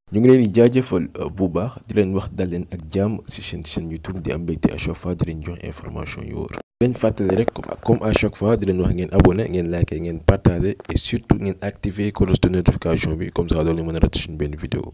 ñu ngi leen di jaajëfal bu baax di leen wax dal leen ak jàmm ci seen chaîne YouTube di am mbégte à chaque fois di leen jox information yu wóor. di leen fàttali rek comme à chaque fois di leen wax ngeen abonné ngeen liké ngeen partagé et surtout ngeen activé cloche de notification bi comme ça loolu mën a raté suñu benn vidéo.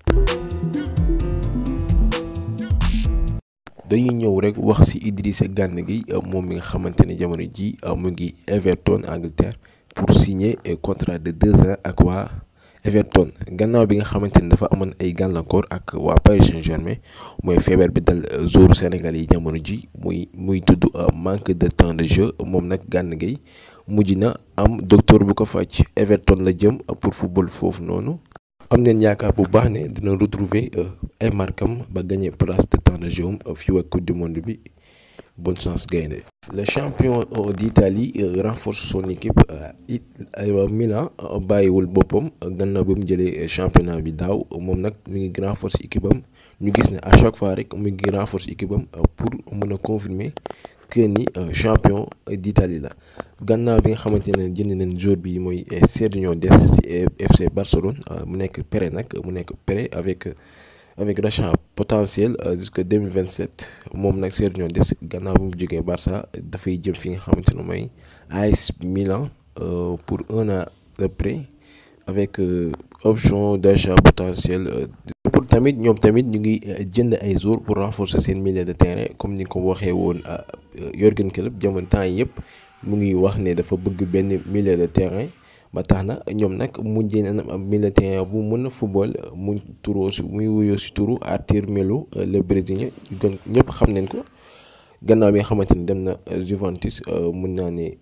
dañuy ñëw rek wax ci Idrissa Gana Gueye moom mi nga xamante ne jamono ji mu ngi Everton Angleterre pour signer contrat de deux ans ak waa Everton gannaaw bi nga xamante ni dafa amoon ay gàllankoor ak waa Paris Saint-Germain mooy feebar bi dal joueur Sénégal yi jamono ji muy muy tudd manque de temps de jeu moom nag Gana Gueye mujj na am docteur bu ko faj Everton la jëm pour football foofu noonu. am neen yaakaar bu baax ne dina retrouver ay markam ba gagner place de temps de jeu fii ak coupe du monde bi bonne chance gaynde le champion d'Italie renforce son équipe it Milan bàyyiwul boppam gannaaw bi mu jëlee championnat bi daaw moom nag mu ngi renforce équipe am ñu gis ne à chaque fois rek mu ngi renforce équipe am pour mën a confirmer que ni champion d'Italie la gannaaw bi nga xamante ne jënd nañ joueur bi mooy Sergio Dest ci FC Barcelone mu nekk prêt nag mu nekk prêt avec avec rachat potentiel jusque 2027 moom nag Sergio Dest gannaaw bi mu jógee Barça dafay jëm fi nga xamante ne mooy AS Milan pour un an de prêt avec option d'achat potentiel. pour tamit ñoom tamit ñu ngi jënd ay joueurs pour renforcer seen milieu de terrain comme ni ko waxee woon Jürgen Klopp jamono temps yi yëpp mu ngi wax ne dafa bëgg benn milieu de terrain ba tax na ñoom nag mujjee na am milieu de terrain bu mën a football mu turoo si muy wuyoo si turu Arthur Melo le brésilien gën ñëpp xam nañ ko gannaaw bi nga xamante ni dem na Juventus mun naa ne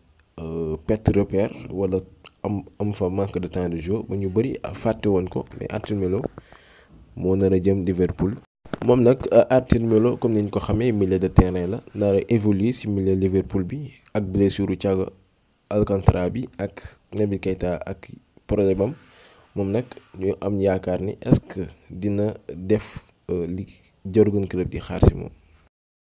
perte repère wala am am fa manque de temps de jeu ba ñu bëri fàtte woon ko mais Arthur Melo. moo nar a jëm Liverpool moom nag Arthur Melo comme niñ ko xamee milieu de terrain la nar a évoluer ci milieu Liverpool bi ak blessure Thiago Alcantara bi ak Naby Keita ak problème am moom nag ñu am yaakaar ni est-ce que dina def li Jürgen Klopp di xaar ci moom.